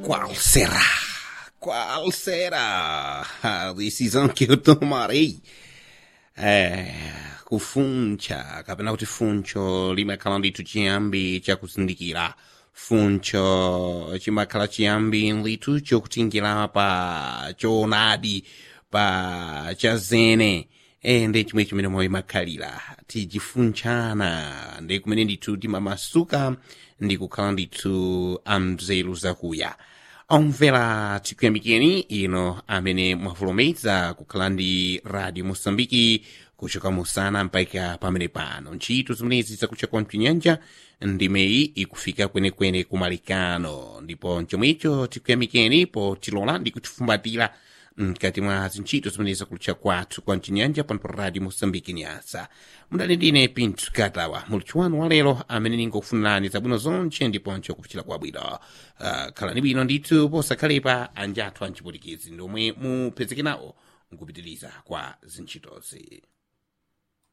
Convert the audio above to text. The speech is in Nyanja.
¿Cuál será? ¿Cuál será a decisão que eu tomarei? É, kufuncha kapena kuti funcho limakhala ndithu chiyambi chakuzindikira funcho chimakhala chiyambi ndithu chokutingira pa choonadi pa chazene e ndi chimwe chimene moyo imakhalira tichifunchana ndi kumene ndithu timamasuka ndi kukhala ndithu amzeru zakuya omvera tikuyamikeni ino amene mwavulomeza kukhala ndi radio mosambiki kuchoka musana mpaka pamene pano ntchito zimenezi zakucha kwa mchinyanja ndimeyi ikufika kwenekwene kumalikano ndipo chomwecho tikuyamikeni potilola ndi kutifumbatira mkati mwa zintchito zimene zakulucha kwathu kwa mchinyanja pano pa radio mosambiki nyasa mudali ndine pinthu katawa mulutchi wanu wa lero amene ningokufunirani zabwino zonche ndiponso kupichira kwabwino uh, khalani bwino ndithu posakhalepa anjathu anchipulikizi ndomwe mupezeke nawo nkupitiriza kwa zintchitozi